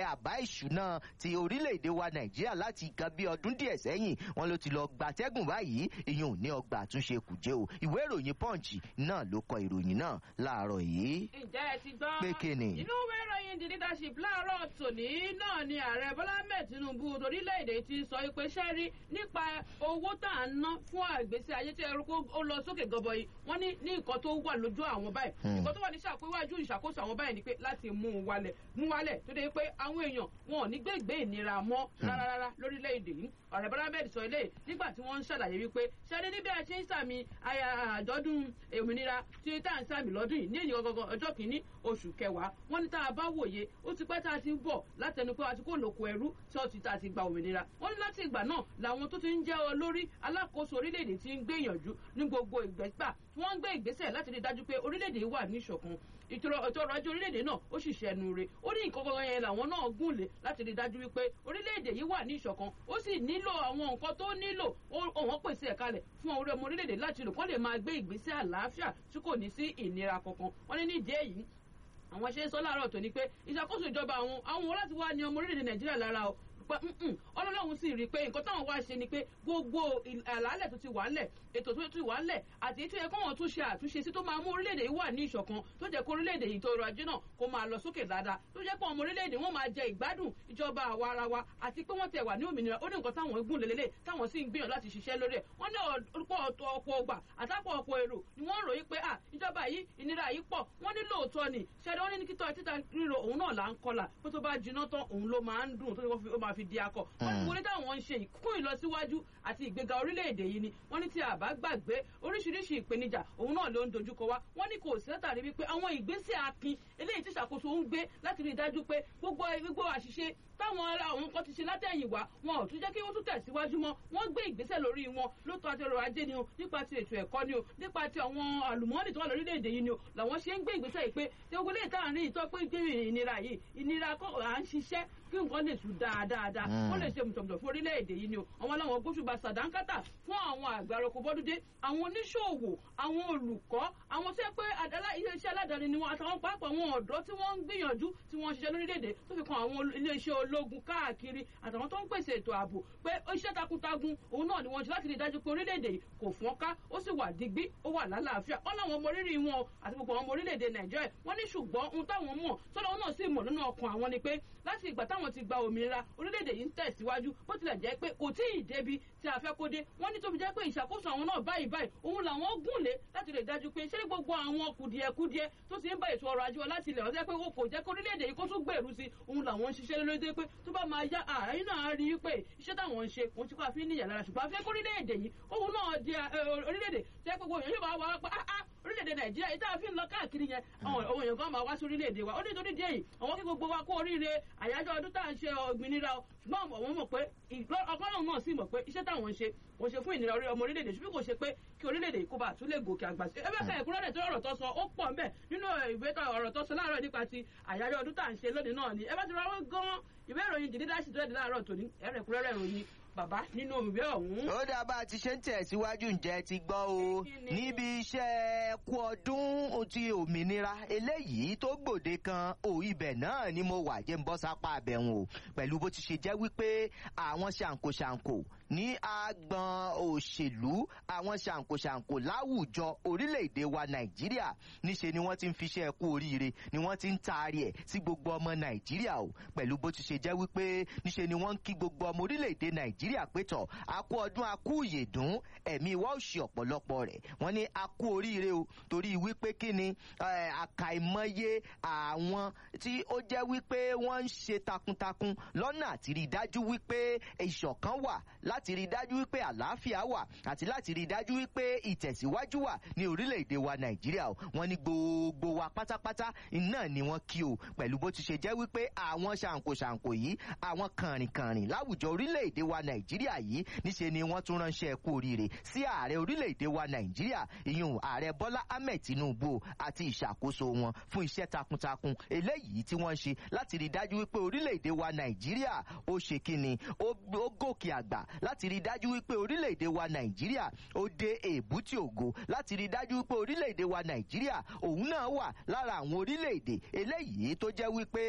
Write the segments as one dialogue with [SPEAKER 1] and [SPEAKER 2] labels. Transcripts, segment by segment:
[SPEAKER 1] àbá ìṣúná ti orílẹ̀-èdè wa nàìjíríà láti nǹkan bí ọdún díẹ̀ sẹ́yìn wọn ló ti lọ gbatẹ́gùn báyìí ìyẹn ò ní ọgbà àtúnṣe kùjẹ́ o ìwé ìròyìn punch náà ló kọ ìròyìn náà láàárọ̀ yìí.
[SPEAKER 2] ǹjẹ́ ẹ ti gbọ́
[SPEAKER 1] pé kíni.
[SPEAKER 2] inú ìwé ìròyìn the leadership láàárọ̀ tòní náà ni ààrẹ bọ́lá ahmed tinubu torílẹ̀-èdè ti sọ pé sẹ́rí nípa owó tá à ń ná fún àgbèsè ayé tí ẹrú kó ó lọ sókè gọbọi wọ́n ní ní nǹkan tó wà lójú àwọn báyìí nǹkan tó wà ní ṣàpéwájú ìṣàkóso àwọn báyìí ni pé láti mú un wálẹ̀ mú wálẹ̀ tó dé pé àwọn èèyàn wọn ò ní gbégbé ìnira mọ́ rárá lórílẹ̀-èdè yìí ọ̀rẹ́ bọ́lá ahmed sọ eléyìí nígbà tí wọ́n ń ṣàlàyé wípé sẹ́rí níbi a ṣe ń sàmì àjọ̀dún òmìnira tí tá à ń sàmì lọ́dún yìí ní èyí gangan ọjọ́ kìíní oṣù kẹwàá wọ́n ní tá a bá wòye ó ti pẹ́ tá a ti ń bọ̀ látẹnu pé a ti kó lóko ẹrú tí ó ti tá a ti gba òmìnira wọ́n ní láti ìgbà náà làwọn tó ti ń jẹ́ olórí alákòóso orílẹ̀-èdè ti ń gbìyànjú ní gbogbo ìgbẹ́gbà wọ́n ń gbé ìgbésẹ̀ láti rí dájú pé orílẹ̀-èdè wà ní ìṣọ̀kan ètò ọrọ̀ ajé orílẹ̀-èdè náà ó sì ṣẹnu re ó ní nǹkan kankan yẹn làwọn náà gùnlé láti rí dájú wípé orílẹ̀-èdè yìí wà ní ìṣọ̀kan ó sì nílò àwọn nǹkan tó nílò òun pèsè ẹ̀ kalẹ̀ fún orí ọmọ orílẹ̀-èdè láti lò kán lè máa gbé ìgbésẹ̀ àlàáfíà tí kò ní sí ìnira kankan wọ́n ní nídìí èyí àwọn ṣe ń sọ láàárọ̀ tó ní pé ìṣàkóso ìjọba àwọn àwọn wọn láti wá ní ọmọ orílẹ̀-èdè nàìjíríà lára o pé ọlọ́run sì rí i pé nǹkan táwọn wá ṣe ni pé gbogbo àlàálẹ̀ tó ti wà ńlẹ̀ ètò tó ti wà ńlẹ̀ àti ètò ẹ̀kọ́ wọn tún ṣe àtúnṣe sí tó máa mú orílẹ̀-èdè yìí wà ní ìṣọ̀kan tó jẹ́ kó orílẹ̀-èdè yìí tó rọ ajé náà kó máa lọ sókè dáadáa tó jẹ́ pé ọmọ orílẹ̀-èdè wọn máa jẹ ìgbádùn ìjọba àwa ara wa àti pé wọ́n tẹ̀ wà ní òmìnira ó ní nǹkan táwọn gùn lélẹ̀ táwọn sì ń gbìyànjú láti ṣiṣẹ́ lórí ẹ̀ wọ́n ní ọ̀pọ̀ ọ̀pọ̀ ọgbà àtàpọ̀ ọ̀pọ̀ èrò ni wọ́n ròyìn pé à ìjọba yìí ìnira yìí pọ̀ wọ́n ní lóòótọ́ ni ṣẹ́ni wọ́n ní ní kíkọ́ títa ríro òun náà là ń kọlà pé tó bá jiná tán òun ló máa ń dùn tó máa fi di akọ wọ́n ní wọlé táwọn ń ṣe ìkún ìlọsíwájú àti ìgbéga orílẹ̀-èdè yìí ni wọ́n ní tí a bá gbàgbé oríṣiríṣi ìpèníjà òun náà ló ń dojúkọ wá wọ́n ní kò sí látàrí wípé àwọn ìgbésẹ̀ akin eléyìí tí ìṣàkóso ń gbé láti rí i dájú pé gbogbo gbogbo àṣìṣe táwọn àwọn nǹkan ti ṣe látẹ̀yìn wá wọn ò tún jẹ́ kí wọ́n tún tẹ̀síwájú mọ́ wọ́n gbé ìgbésẹ̀ lórí wọn ló tọ́ àti ọrọ̀ ajé ni o nípa ti ètò ẹ̀kọ́ ni o nípa ti àwọn àlùmọ́ọ́nì tó wà lórílẹ̀‐èdè yìí ni o làwọn ṣe ń gbé ìgbésẹ̀ yìí pé tí ogun lè tàn rí ìtọ́ pé gbé ìnira yìí ìnira kọ́ à ń ṣiṣẹ́ kí nǹkan lè tún dáadáa wọ́n lè ṣe mùtọ̀mùtọ̀ fún orílẹ̀-èdè yìí ni o àwọn aláwọ̀ gbóṣùbà sàdánkátà fún àwọn àgbàrọ̀kọ bọ́dúndé àwọn oníṣòwò àwọn olùkọ́ àwọn tó yẹ pé iléeṣẹ́ aládàáni ni wọn àtàwọn pàápàá àwọn ọ̀dọ́ tí wọ́n ń gbìyànjú tí wọ́n ń ṣiṣẹ́ lórílẹ̀-èdè tó fi kan àwọn iléeṣẹ́ ológun káàkiri àtàwọn tó ń pèsè ètò ààbò pé iṣẹ́ takuntakun òun náà ni wọ́n ṣe láti rí i dájú pé orílẹ̀-èdè yìí kò fọ́n ká ó sì wà digbí ó wà lálàáfíà wọ́n láwọn ọmọ rírì wọn àti gbogbo àwọn ọmọ orílẹ̀-èdè nàìjíríà wọ́n ní ṣùgbọ́n ohun táwọn mọ̀ tọ́lọ́ náà sì mọ̀ nínú ọkàn àwọn ni pé láti ìgbà táwọn ti gba òmìnira orílẹ̀-èdè yìí ń tẹ̀síwájú bó tilẹ̀ jẹ́ pé kò tí ì débi tí a fẹ́ kó dé wọ́n ní tó fi jẹ́ pé ìṣàkóso àwọn náà báyìí báyìí òun làwọn gùn lé láti lè dájú pé ṣé gbogbo àwọn kùdìẹ̀kudiẹ tó ti ń bá ètò ọrọ̀ ajé wọn láti ilẹ̀ ọ̀sẹ̀ pé o kò jẹ́ kó orílẹ̀-èdè yìí kó tún gbèrú sí òun làwọn ń ṣiṣẹ́ lórí pé tó bá máa yá àárín náà rí i pé iṣẹ́ táwọn ń ṣe òun ti kọ́ àfi níyà lára ṣùgbọ́n afẹ́ kó orílẹ̀-èdè yìí òun náà di orílẹ̀-èdè tẹ́ gbogbo èèyàn yóò wá wá pé orílẹ̀-èdè nàìjíríà yìí tá a fi ń lọ káàkiri yẹn àwọn èèyàn kan máa wá sí orílẹ̀-èdè wa ó ní torí díẹ̀ yìí àwọn kí gbogbo wa kó oríire àyájọ́ ọdún tá à ń ṣe òmìnira ṣùgbọ́n àwọn mọ̀ pé ọgọ́rùn-ún náà sì mọ̀ pé iṣẹ́ táwọn ń ṣe kò ṣe fún ìnira ọmọ orílẹ̀-èdè ṣùgbọ́n kò ṣe pé kí orílẹ̀-èdè kó bá tún lè gòkè àgbà sí. ẹgbẹ́ kan ẹ̀kúnrẹ́rẹ́ tó ọ̀rọ̀ tó sọ ó pọ̀ ńbẹ̀ nínú ìwé ọ̀rọ̀ tó sọ láàárọ̀ nípa ti àyájọ́ ọdún tá à ń ṣe lónìí náà ni ẹ bá ti rọwọ́ gan ìwé ìròyìn jìdí dáṣì tó ẹ̀dí láàárọ̀ tòní ẹ̀rẹ̀kúnrẹ́rẹ́ ìròyìn bàbá nínú ìwé ọ̀hún.
[SPEAKER 1] ó dáa bá a ti ṣe ń tẹ̀síwájú ǹjẹ́ ti gbọ́ o níbi iṣẹ́ kú ọdún ti òmìnira eléyìí tó gbòde kan ò ibẹ̀ náà ni mo wà jẹ́ ń bọ́ sápá abẹ̀wọ̀n o pẹ̀lú bó ti ṣe jẹ́ wípé àwọn ṣàǹkóṣàǹkó ní agbọn òṣèlú àwọn ṣàǹkóṣàǹkó láwùjọ orílẹ̀-èdè wa nàìjíríà níṣe ni wọ́n ti ń fiṣẹ́ kú oríire ni wọ́n ti ń taari ẹ̀ sí gbogbo ọmọ nàìjíríà o pẹ̀lú bó ti ṣe jẹ́ wípé níṣe ni wọ́n ń kí gbogbo ọmọ orílẹ̀-èdè nàìjíríà pé tọ̀ a kú ọdún a kú ìyèdún ẹ̀mí wa ò ṣe ọ̀pọ̀lọpọ̀ rẹ̀ wọ́n ní a kú oríire o torí wípé kí ni àkàìmọye àwọn tí ó jẹ́ wípé wọ́n ń ṣe takuntakun lọ́nà àti rí i dájú wípé ìṣọ̀kan wà láti rí i dájú wípé àlàáfíà wà àti láti rí i dájú wípé ìtẹ̀síwájú wà ní orílẹ̀-èdè wa nàìjíríà o wọ́n ní gbogbo wa pátápátá iná ni wọ́n kí o pẹ̀lú bó ti ṣe jẹ́ wípé àwọn ṣàǹkóṣàǹkó yìí àwọn kànrìnkànrìn láwùjọ orílẹ̀-èdè wa nàìjíríà yìí níṣe ni wọ́n tún ránṣẹ́ kú oríire sí ààrẹ orílẹ̀-èdè wa nàìjíríà ìyún ààrẹ bọ́lá ahmed tinubu àti ìṣàkóso wọn fún iṣẹ́ takuntakun eléyìí tí wọ́n ṣe láti rí i dájú wípé orílẹ̀-èdè wa nàìjíríà ó ṣe kíni ó gòkè àgbà láti láti rí dájú wípé orílẹ̀-èdè wa nàìjíríà ó dé èbúté ògo láti rí dájú wípé orílẹ̀-èdè wa nàìjíríà òun náà wà lára àwọn orílẹ̀-èdè eléyìí tó jẹ́ wípé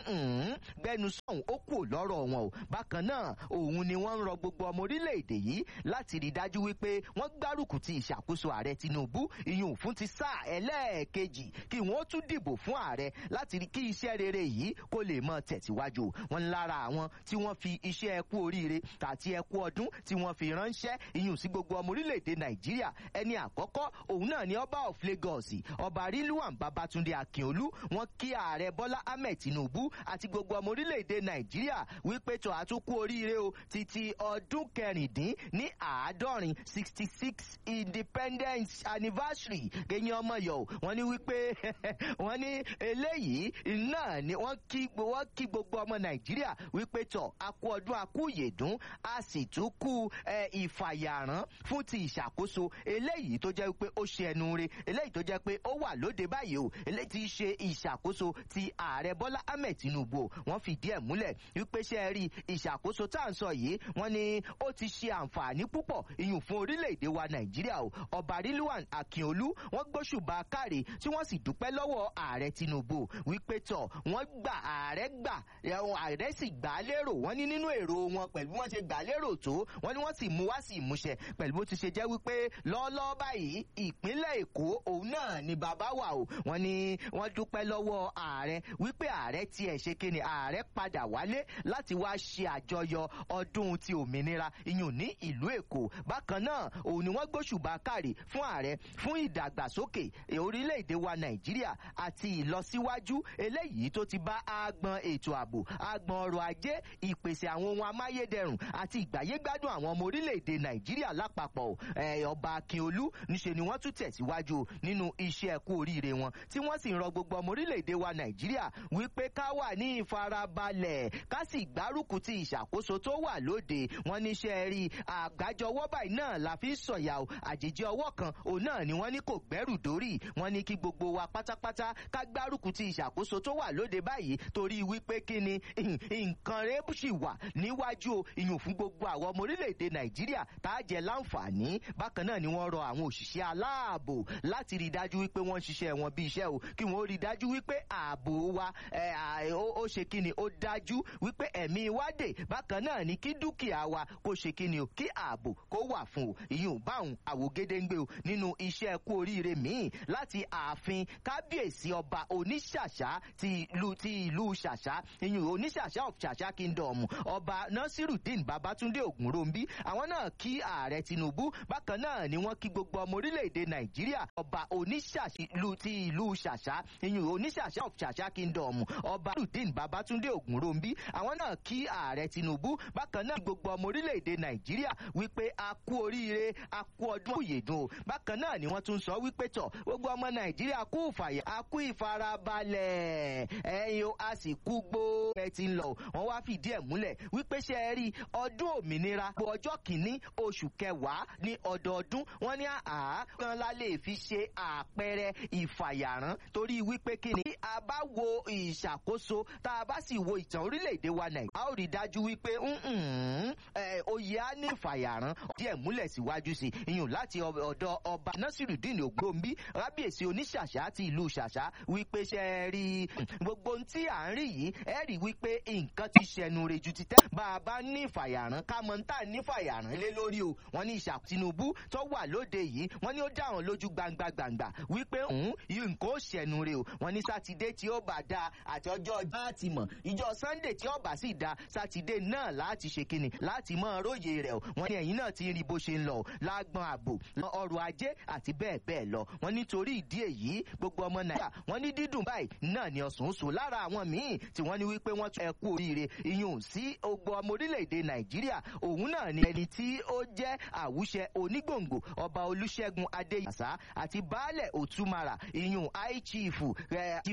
[SPEAKER 1] gbẹnu sọ̀hún ó kù lọ́rọ̀ wọn o bákan náà òun ni wọ́n ń rọ gbogbo ọmọ orílẹ̀-èdè yìí láti rí dájú wípé wọ́n gbárùkù ti ìṣàkóso ààrẹ tinubu ìyún fún ti sáà ẹlẹ́ẹ̀kejì kí wọ́n tún dìbò fún ààrẹ láti rí kí iṣẹ́ rere yìí kó lè mọ tẹ̀síwájú wọn lára àwọn tí wọ́n fi iṣẹ́ ẹkú oríire àti ẹkú ọdún tí wọ́n fi ránṣẹ́ ìyún sí gbogbo ọmọ orílẹ̀-èdè nàìjíríà ẹni àkọ́kọ́ òun náà ni ọba of lagos ọba rilwan babatunde akínolú wọn kí ààrẹ bọ́lá ahmed tinubu àti gbogbo ọmọ orílẹ̀-èdè nàìjíríà wípé tó àtúnkù oríire o títí ọdún kẹrìndín ní àádọ́rin sixty six independence anniversary kẹyìn ọmọ yọ wọn ní wípé wọn ní eléyìí náà ni wọn kí wọn kí gbogbo ọmọ nàìjíríà wípé tọ akú ọdún akú yèdún a sì tún kú ìfàyàrán fún ti ìṣàkóso eléyìí tó jẹ́ wípé ó ṣe ẹnu re eléyìí tó jẹ́ pé ó wà lóde báyìí o eléyìí ti ṣe ìṣàkóso ti ààrẹ bọ́lá ahmed tinubu wọ́n fìdí ẹ̀ múlẹ̀ wípé ṣe rí ìṣàkóso tá à ń sọ yìí wọ́n ní ó ti ṣe àǹfààní púpọ̀ ìyún fún orílẹ̀-èdè wa nàìjíríà o ọba rilwan akínolú wọ́n gbóṣùbà káre tí wọ́n sì dúpẹ́ lọ́wọ́ ààrẹ tinubu wípé tọ̀ wọ́n gbà ààrẹ gbà ààrẹ sì gbà á lérò wọ́n ní nínú èrò wọn pẹ̀lú wọ́n ṣe gbà á lérò tó wọ́n ní wọ́n sì mú wá sí ìmúṣẹ pẹ̀lú bó ti ṣe jẹ́ wípé lọ́ọ́lọ́ọ́ báyìí ìpínlẹ̀ èkó òun náà ni bàbá wà o wọ́n ní wọ́n dúpẹ́ lọ́wọ́ ààrẹ wípé ààrẹ tiẹ̀ ṣe kíni ààrẹ padà wálé láti wá ṣe àjọyọ̀ ọdún ti òmìnira iyùn ní ìlú èkó bákan náà òun ni wọ́n gbóṣùbà káre fún ààrẹ fún ìdàgbàsókè orílẹ̀-èdè wa nàìjíríà àti ìlọsíwájú eléyìí tó ti bá agbọn ètò ààbò agbọn ọrọ̀ ajé ìpèsè àwọn ohun amáyédẹrùn àti ìgbàyégbádùn àwọn ọmọ orílẹ̀-èdè nàìjíríà lápapọ̀ ọba akínolú níṣe ni wọ́n tún tẹ̀síwájú nínú iṣẹ́ ẹ̀kú oríire wọn tí wọ́n sì ń rọ gbogbo ọmọ orílẹ̀-èdè wa nàìjíríà wípé ká wà ní ìfarabalẹ̀ ká sì gbárùkù ti ìṣàkóso tó wà lóde wọn níṣẹ́ rí àgbájọwọ́ báyìí náà la fi ń sọ̀yà o àjèjì ọwọ́ kan òun náà ni wọ́n ní kò gbẹ́rù dórí wọn ní kí gbogbo wa pátápátá ká gbárùkù ti ìṣàkóso tó wà lóde báyìí torí wípé kí ni nǹkan rẹ̀ sì wà níwájú o ìyún fún gbogbo àwọn ọmọ orílẹ̀-èdè nàìjíríà tá a jẹ láǹfààní bákan náà ni wọ́n rọ àwọn òṣìṣẹ́ aláàbò láti rí i dájú wípé wọ́n ń ṣiṣẹ́ wọn bí iṣẹ́ o kí wọ́n rí i dájú wípé ààbò wa ó ṣe kí ni ó dájú wípé ẹ̀mí wa dè bákan náà ni kí dúkìá wa kó ṣe kí ni o kí ààbò kó wà fún o ìyún báwọn àwògedengbe o nínú iṣẹ́ kú oríire míì láti ààfin kábíyèsí ọba oníṣàṣà ti ìlú ti ìlú ṣàṣà ìyún oníṣàṣà of ṣàṣà kingdom ọba nasiruddin babatunde ogunrombi àwọn náà kí ààrẹ tinubu bákan náà ni wọ́n kí gbogbo ọmọ orílẹ̀-èdè nàìjíríà ọba oníṣàṣà ìlú ti ìlú ṣàṣà ìyún oníṣàṣà of ṣàṣà kingdom ọba nasiruddin babatunde ogunrombi àwọn náà kí ààrẹ tinubu bákan náà gbogbo ọmọ orílẹ̀-èdè nàìjíríà wípé a kú oríire a kú ọdún òyèdùn o bákan náà ni wọ́n tún sọ wípé tọ̀ gbogbo ọmọ nàìjíríà kú ìfàyà a kú ìfarabalẹ̀ ẹ̀yin o a sì kú gbó ẹ ti ń lọ wọ́n wá fìdí ẹ̀ múlẹ̀ wípé ṣe é rí ọdún òmìnira ọjọ́ kìíní oṣù kẹwàá ní ọdọọdún wọ́n ní àá kan la lè fi ṣe àpẹẹrẹ ìfàyàrán torí wípé kí ni a bá wo ìṣàkóso tá a bá sì wo ìtàn orílẹ̀-èdè wa nàìjíríà a ó rí dájú wípé oyè á ní ìfàyàrán díẹ̀ múlẹ̀ síwájú sí iyùn láti ọ̀dọ̀ ọba nasiruddin ogbombi rábìyèsí oníṣàṣà ti ìlú ṣàṣà wípé ṣe rí gbogbo ohun tí à ń rí yìí ẹ rí wípé nǹkan ti ṣẹnu re ju ti tẹ́ bá a bá ní ìfàyàrán ká mọ̀ ń tà ní ìfàyàrán lé lórí o wọ́n ní ìṣà tinubu tó wà lóde yìí wọ́n ní ó dá àwọn lójú gbangba gbangba wípé òun yìí nǹkan ó ṣẹnu re o wọ́n ní sátidé tí ó bá dáa àti ọjọ́ ọjọ́ àti mọ̀ ìjọ sunday tí ó bá sì dáa sátidé náà láti ṣe kíni láti mọ róye rẹ̀ o wọ́n ní ẹ̀yìn náà ti rí bó ṣe ń lọ lágbọn ààbò ọrọ̀ ajé àti bẹ́ẹ̀ bẹ́ẹ̀ lọ wọ́n nítorí ìdí èyí gbogbo ọmọ nàìjíríà wọ́n ní dídùn báyìí náà ni ọ̀sùn sùn lára àwọn míì tí wọ́n ní wípé wọ́n tún ẹkú oríire iyùn sí ogbó ọmọ orílẹ̀-èdè nàìjíríà òun náà ni ẹni tí ó jẹ́ àwùṣẹ onígbòǹgbò ọba olúṣẹ́gun adéyàsá àti baálẹ̀ òtúmara iyùn high chief chief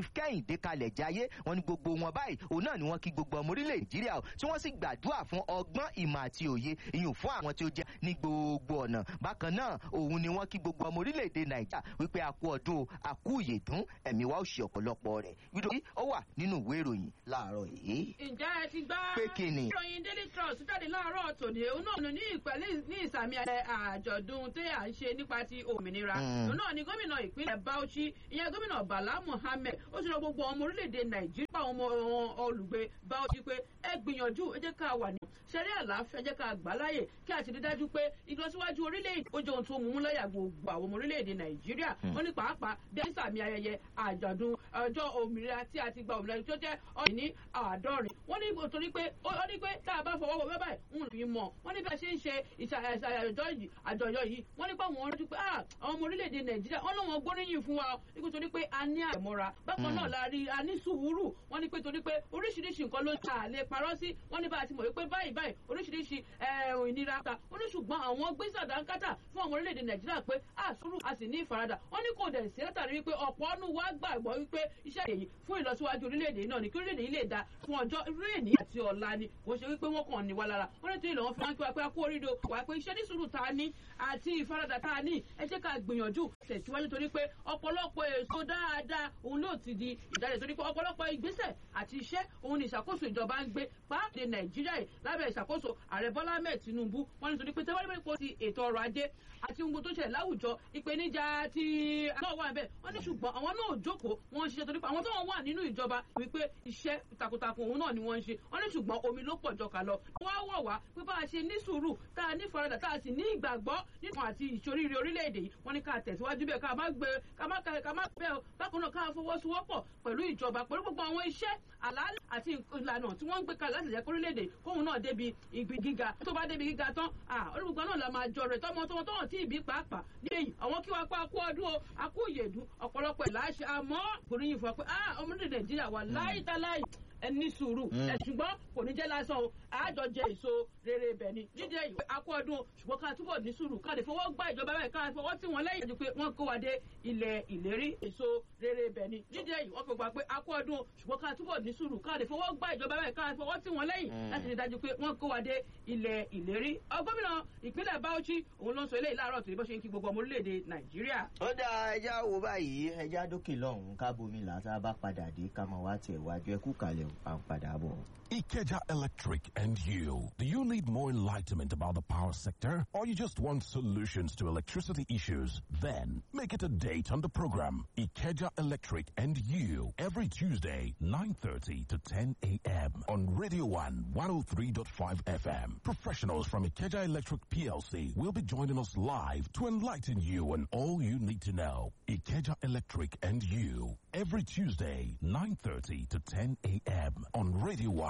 [SPEAKER 1] kẹ́hìndé kalẹ̀ jayé wọn ní gbogbo wọn báyìí òun náà ni wọ́n kí gbogbo ọmọ orílẹ̀ nàìjíríà o tí wọ́n sì gbàdúrà fún ọgbọ́n ìmọ̀ àti òye ìyún fún àwọn tí ó jẹ́ ní gbogbo ọ̀nà bákan náà òun ni wọ́n kí gbogbo ọmọ orílẹ̀-èdè nàìjíríà wípé a kú ọdún o a kú ìyèdún ẹ̀mí wa ó ṣe ọ̀pọ̀lọpọ̀ rẹ̀ nítorí ó wà nínú ìwé ìròyìn láàárọ̀ yìí.
[SPEAKER 2] ǹjẹ́ ẹ ti gbá
[SPEAKER 1] pé kí ni.
[SPEAKER 2] ìròyìn daily trust jáde láàárọ̀ tòní òun náà ní ìpẹ́lẹ́ ní ìsàmì àjọ̀dún tí à ń ṣe nípa ti òmìnira òun náà ni gómìnà ìpínlẹ̀ bauchi ìyẹn gómìnà bala muhammed ó ṣe lọ gbogbo ọmọ orílẹ̀-èdè nàìjíríà ọmọ olùgbé bauchi pé ẹ gbìyànjú ẹ jẹ́ ká wà ní ṣẹ́rí àlàáfíà jẹ́ ká gbà láàyè kí a ti rí dájú pé ìlọsíwájú orílẹ̀-èdè ó jẹ́ ohun tó mú mú láyà gbogbo àwọn ọmọ orílẹ̀-èdè nàìjíríà wọ́n ní pàápàá bí ẹ sàmì ayẹyẹ àjọ̀dún ọjọ́ òmìnira tí a ti gba òmìnira tó jẹ́ ọ̀yìn ní àádọ́rin wọ́n ní torí pé ó ní pé tá a bá fọwọ́ wọ bẹ́ẹ̀ ń fi mọ̀ wọ́n ní bí a ṣe ń ṣe àjọyọ̀ yìí wọ́n ní pé àwọn rántí pé àwọn ọmọ orílẹ̀-èdè nàìjíríà wọ́n lọ́wọ́ gbóríyìn fún wa nípa torí pé a ní àmọ́ra bákan náà la rí a ní sùúrù wọ́n ní pé torí pé oríṣiríṣi nǹkan ló ta lè parọ́ sí wọ́n ní bá a ti mọ̀ wípé báyìí báyìí oríṣiríṣi ìnira ta wọ́n ní ṣùgbọ́n àwọn gbé sàdánkátà fún àwọn orílẹ̀-èdè nàìjíríà pé a sùúrù a sì ní ìfaradà wọ́n ní kò dẹ̀ sí látàrí wípé ọ̀pọ̀ ọ̀nù wa gbàgbọ́ wípé iṣẹ́ èyí fún ìlọsíwájú orílẹ̀-èdè náà ni kí orílẹ̀-èdè yìí lè da fún ọjọ́ réèní àti ọ̀la ni kò ṣe wípé wọ́n kàn ní wa lára wọ́n ní tí ìlọ́wọ́n fi máa ń pẹ́ pé a kú oríire wà pé iṣẹ́ ní sùúrù tá a ní àti ìfaradà tá a ní ẹ jẹ́ ká gbìyànjú tẹ̀síwájú torí pé ọ̀pọ̀lọpọ̀ èso dáadáa òun ló ti di ìdájọ́ torí pé ọ̀pọ̀lọpọ̀ ìgbésẹ̀ àti iṣẹ́ òun ni ìṣàkóso ìjọba ń gbé pàápàá nàìjíríà yìí lábẹ́ ìṣàkóso ààrẹ bọ́lá ahmed tinubu wọ́n ní torí pé tẹ́wọ́n nípa ipò ti ètò ọrọ̀ ajé àti ohun tó ṣẹlẹ̀ láwùjọ ìpèníjà ti àwọn wà bẹ́ẹ̀ wọ́n ní ṣùgbọ́n àwọn náà jókòó wọ́n ń ṣiṣẹ́ torí pé àwọn tó wà nínú ìjọba wípé iṣẹ́ takuntakun òun náà ni wọ́n ń ṣe wọ́n ní ṣùgbọ́n omi ló pọ̀ jọ kà lọ wọ́n á wọ̀ wá pé bá a ṣe ní sùúrù tá a ní faradà tá a sì ní ìgbàgbọ́ nínú àti ìṣoríire orílẹ̀-èdè yìí wọ́n ní ká tẹ̀síwájú bẹ́ẹ̀ ká má gbé ká má ká má bẹ́ẹ̀ bákan náà ká fọwọ́sowọ́pọ̀ pẹ̀lú ìjọba pẹ̀lú gbogbo àwọn iṣẹ́ àlàálẹ̀ àti ìlànà tí wọ́n ń gbé kalẹ̀ láti jẹ́ kórílẹ̀-èdè kóhun náà débi ìgbì gíga tó bá débi gíga tán olùgbogbo náà la máa jọ rẹ̀ tọmọ tọmọ tọmọ tí ìbí pàápàá ní èyí àwọn kí wàá pa akú ọdún o akú ìyèdú ọ̀pọ̀lọpọ̀ ìlàṣẹ àmọ́ gbòòrìyìn fún wa pé ọmọdé nàìjíríà wà láìtaláì ẹni sùúrù ẹ ṣùgbọ́n kò ní jẹ́ lásán o àjọ jẹ èso rere ibẹ̀ ni jíjẹ ìwé akọ ọdún ṣùgbọ́n ká túbọ̀ ní sùúrù ká lè fọwọ́ gbá ìjọba bẹ́ẹ̀ ká fọwọ́ tí wọ́n lẹ́yìn ju pé wọ́n kó wa dé ilẹ̀ ìlérí èso rere ibẹ̀ ni jíjẹ ìwọ́n fi gbà pé akọ ọdún ṣùgbọ́n ká túbọ̀ ní sùúrù ká lè fọwọ́ gbá ìjọba bẹ́ẹ̀ ká fọwọ́ tí wọ́n lẹ́yìn láti rí dájú pé wọ́n kó wa dé ilẹ̀ ìlérí ọgbọ́mìnà ìpínlẹ̀ bauchi òun ló ń sọ eléyìí láàárọ̀ tó ní bó ṣe ń kí gbogbo ọmọ orílẹ̀-èdè nàìjíríà.
[SPEAKER 1] ó dá ẹja wo báyìí ẹja dókè lọ́hùn-ún ká bomi là tá a bá padà dé ká máa wá tiẹ̀ wájú ẹkú kalẹ̀ à ń padà bọ̀.
[SPEAKER 3] Ikeja Electric and you. Do you need more enlightenment about the power sector or you just want solutions to electricity issues? Then make it a date on the program Ikeja Electric and you every Tuesday 9:30 to 10 a.m. on Radio 1 103.5 FM. Professionals from Ikeja Electric PLC will be joining us live to enlighten you on all you need to know. Ikeja Electric and you every Tuesday 9:30 to 10 a.m. on Radio 1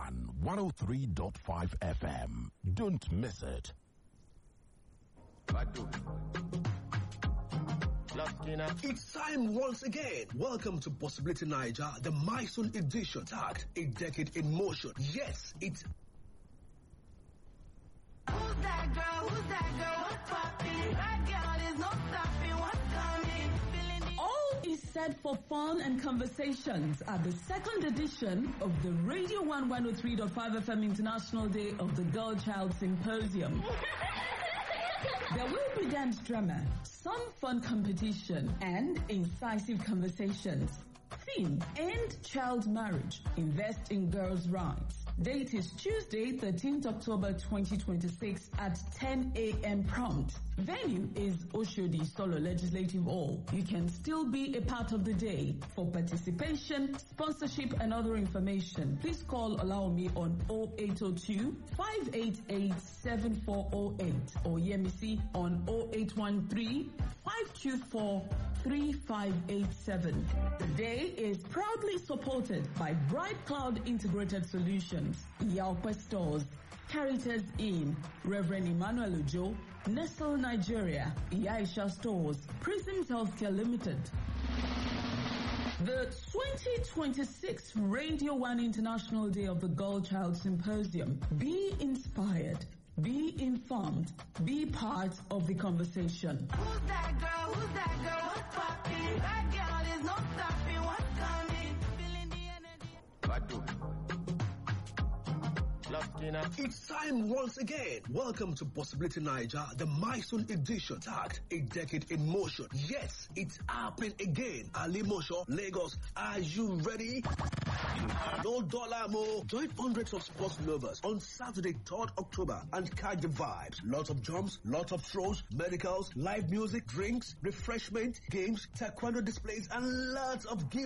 [SPEAKER 3] 103.5 FM. Don't miss it.
[SPEAKER 4] It's time once again. Welcome to Possibility Niger, the Mysol edition. Tagged a decade in motion. Yes, it's
[SPEAKER 5] Who's that girl? Who's that girl? What's poppin'? That girl is no stopping. What's coming? Feeling the
[SPEAKER 6] All is set for fun and conversations at the second edition of the Radio 1 103.5 FM International Day of the Girl Child Symposium. There will be dance drama, some fun competition, and incisive conversations. Theme, End Child Marriage, Invest in Girls' Rights. Date is Tuesday, 13th October 2026 at 10 a.m. prompt. Venue is Oshodi Solo Legislative Hall. You can still be a part of the day. For participation, sponsorship, and other information, please call Allow Me on 0802 588 7408 or Yemisi on 0813 524 3587. The day is proudly supported by Bright Cloud Integrated Solutions, Yaupa Stores, Caritas Inn, Reverend Emmanuel Ojo, Nestle Nigeria, Yaisha Stores, Prisms Healthcare Limited. The 2026 Radio 1 International Day of the Girl Child Symposium. Be inspired. Be informed. Be part of the conversation.
[SPEAKER 5] Who's that girl? Who's that girl? What's poppin'? That girl is no stopping. What's coming?
[SPEAKER 4] It's time once again. Welcome to Possibility Niger, the Myson edition, tagged a decade in motion. Yes, it's happening again. Ali Mosho, Lagos. Are you ready? No dollar more. Join hundreds of sports lovers on Saturday, 3rd October and catch the vibes. Lots of jumps, lots of throws, medicals, live music, drinks, refreshment, games, taekwondo displays, and lots of gifts.